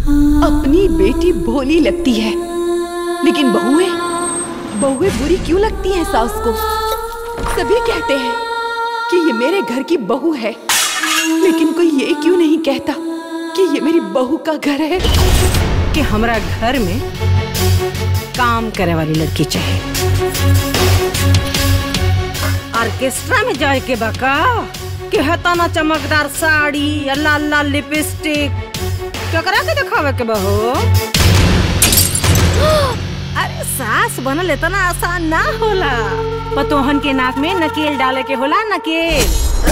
अपनी बेटी भोली लगती है लेकिन बहुएं बहुएं बुरी क्यों लगती हैं सास को सभी कहते हैं कि ये मेरे घर की बहू है लेकिन कोई ये क्यों नहीं कहता कि ये मेरी बहू का घर है कि हमरा घर में काम करे वाली लड़की चाहिए ऑर्केस्ट्रा में जाए के बका कि हताना चमकदार साड़ी या लाल लाल लिपस्टिक केकरा के दिखावे के बहो अरे सास बनल इतना आसान ना होला पतोहन के नाक में नकेल डाले के होला नकेल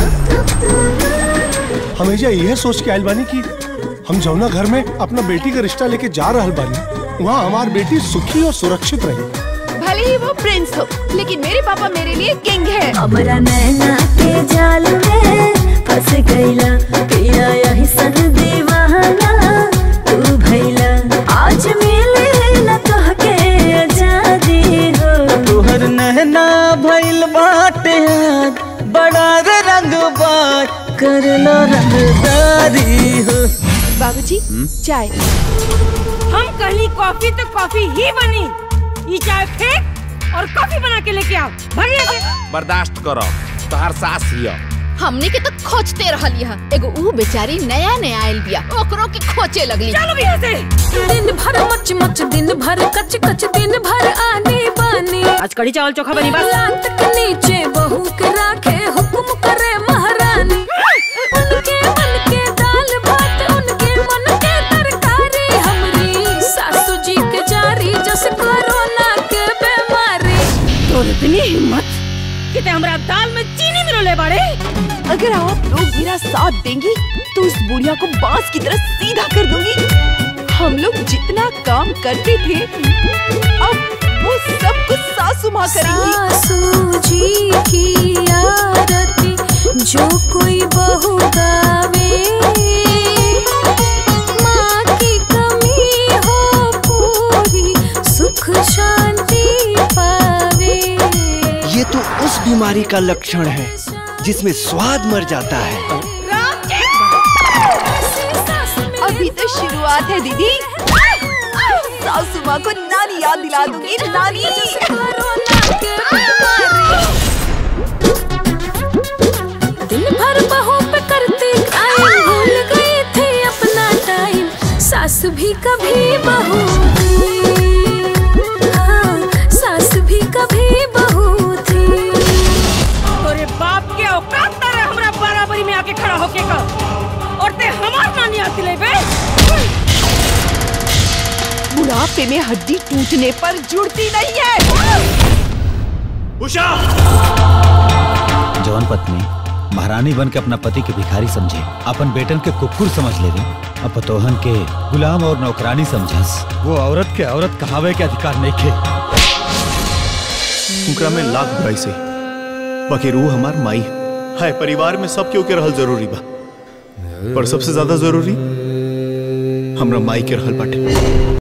हमेशा यह सोच के आयल बानी कि हम जौना घर में अपना बेटी का रिश्ता लेके जा रहल बानी वहाँ हमार बेटी सुखी और सुरक्षित रही भले ही वो प्रिंस हो लेकिन मेरे पापा मेरे लिए किंग है हमरा नैना के जाल में फंस गईला पिया यही सन दीवाना तू भइला आज मिले न कह के आजादी हो तोहर नहना भइल बाटे आज बड़ा रे रंग बात करला रंगदारी हो बाबूजी चाय हम कहली कॉफी तो कॉफी ही बनी ये चाय फेंक और कॉफी बना के लेके आओ भगिए से बर्दाश्त करो तोहार सास हिया हमने के तो खोजते रहल यह एगो ऊ बेचारी नया नया आयल बिया ओकरो के खोजे लगली चलो भैया से दिन भर मच मच दिन भर कच कच दिन भर आने बाने आज कढ़ी चावल चोखा बनी बस लात के नीचे बहू के राखे हुक्म करे महारानी उनके मन के दाल भात उनके मन के तरकारी हमरी सासू जी के जारी जस कोरोना के बीमारी तोर इतनी हिम्मत कि ते हमरा दाल में चीनी मिलोले बाड़े अगर आप लोग मेरा साथ देंगी तो इस बुढ़िया को बांस की तरह सीधा कर दूंगी हम लोग जितना काम करते थे अब वो सब कुछ सासू माँ करेंगी सासू जी की आरती जो कोई बहू गावे माँ की कमी हो पूरी सुख शांति पावे ये तो उस बीमारी का लक्षण है जिसमें स्वाद मर जाता है अभी तो शुरुआत है दीदी सासू माँ को नानी याद दिला दूंगी नानी कोरोना के बीमारी दिन भर बहू पे करती क्राइम भूल गई थी अपना टाइम सास भी कभी बहू थी हाँ, सास भी कभी बहू थी तोरे बाप के औकात तारे हमरा बराबरी में आके खड़ा होके का और ते हमार नानी आती ले बे बुढ़ापे में हड्डी टूटने पर जुड़ती नहीं है उषा जौन पत्नी महारानी बन के अपना पति के भिखारी समझे अपन बेटन के कुकुर समझ ले अब पतोहन के गुलाम और नौकरानी समझस वो औरत के औरत कहावे के अधिकार नहीं खे उनकरा में लाख बुराई से बाकी रूह हमार माई है परिवार में सब केहू के रहल जरूरी बा पर सबसे ज्यादा जरूरी हमरा माई के रहल बाटे